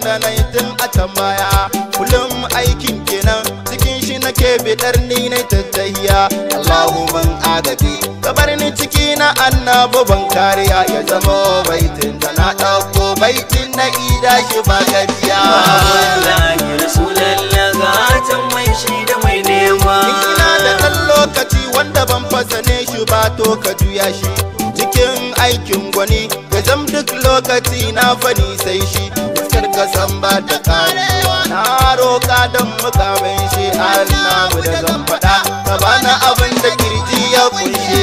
da na yi tun a can baya kullum aikin kenan cikin shi nake bidar ni na tattahiya Allahu man agaji kabar ni ciki na annabu ban kariya ya zama baitin da na ɗauko baitin na ida shi ba gajiya wallahi rasulallah gatan mai shi da mai nema ina da ɗan lokaci wanda ban fasane shi ba to ka juya shi cikin aikin gwani ga zam duk lokaci na fani sai shi fuskar ka san ba ta karewa na roka don mukamin shi annabu da zan faɗa ka bana abin da kirji ya kunshe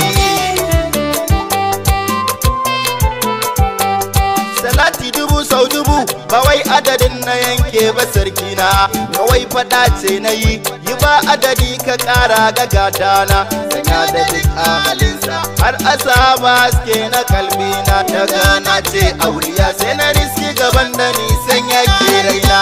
salati dubu sau dubu ba wai adadin na yanke ba sarki na kawai fada ce na yi yi ba adadi ka kara ga gadana sanya da duk halinsa har asaba haske na kalbi na daga na ce auriya sai na riski gaban da nisan yake raina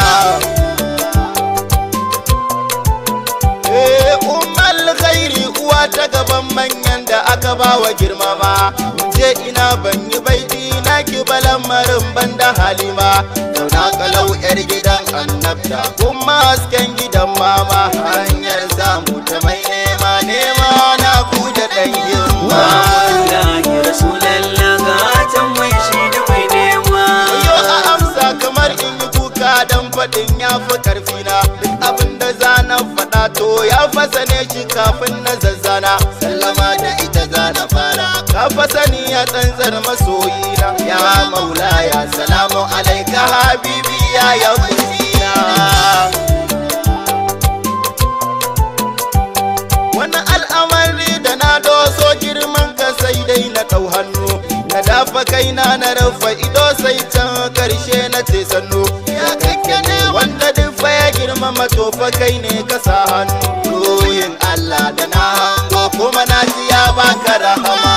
Eh, ummal khairi uwa ta gaban manyan da aka ba wa girma ba je ina ban yi baiti na ki balamarin banda halima zauna kalau yar gidan annabta kuma hasken gidan mama hanyar samu ta mai nema nema na ku da dan girma wallahi rasulallah gatan mai shi da mai nema Yo a amsa kamar in yi kuka don faɗin ya fi ƙarfi na duk abin da za na faɗa to ya fasa ne shi kafin na zazzana sallama da ita za na fara ka fasa ni ya tsantsar masoyina ya maula ya salamu alaika habibi ya ya kusina wani al'amari da na doso girman ka sai dai na ɗau hannu na dafa kaina na rufe ido sai can karshe na ce sannu ya kake ne wanda duk fa ya girmama to fa kai ne ka sa hannu ruhin Allah da na hango kuma na ji ya baka rahama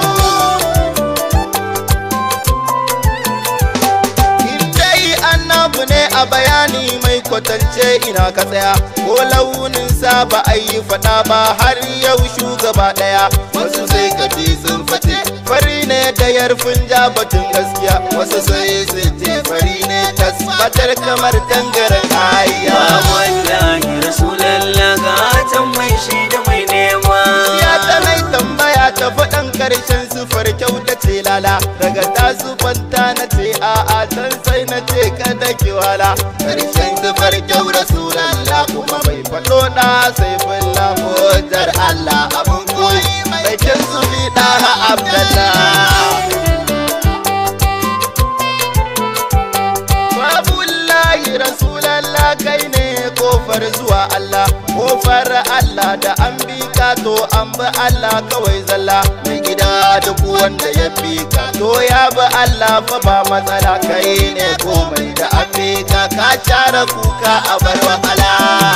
In dai annabu ne a bayani mai kwatance ina ka tsaya ko launin sa ba a yi fada ba har yau shugaba daya wasu sai ka ji sun fate fari ne da yarfin ja batun gaskiya wasu sai su ce fari ne tasbatar kamar tangaren ayya wallahi rasulallah gatan mai shi da mai nema ya ta mai tambaya ta faɗan ƙarshen sufar kyau ta ce lala daga ta sufanta na ce a'a can sai na ce kada ki wala ƙarshen sufar kyau rasulallah kuma bai faɗo ɗa sai fulla mojar Allah abun koyi mai kyan zubi ɗa Abdallah Babullahi Rasulallah kai ne kofar zuwa Allah kofar Allah da an bi ka to an bi Allah kawai zalla mai gida duk wanda ya bi ka to ya bi Allah fa ba matsala kai ne komai da an bi ka ka share kuka a bar wahala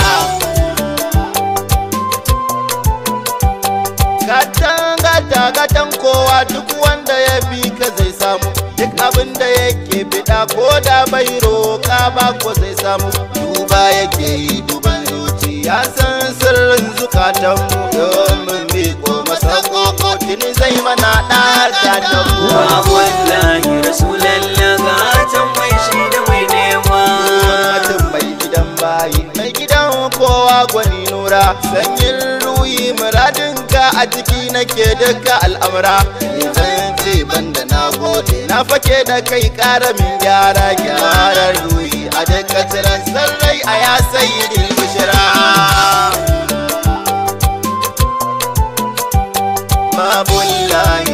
Gatan gata gatan kowa duk wanda ya bi ka zai samu duk abin da yake bida ko da bai roƙa ba ko zai samu duba yake yi duban zuci ya san sirrin zukatanmu domin bi ko masa koko tuni zai mana ɗaka mu wallahi rasulallah gatan mai shi da mai nema mutum mai gidan bayi mai gidan kowa gwani nura sanyin ruyi muradinka a ciki nake duka al'amura zan ce banda na gode na fake da kai ƙara min gyara gyaran ruyi a duka tsiran sarrai a ya sayi bishira mabullahi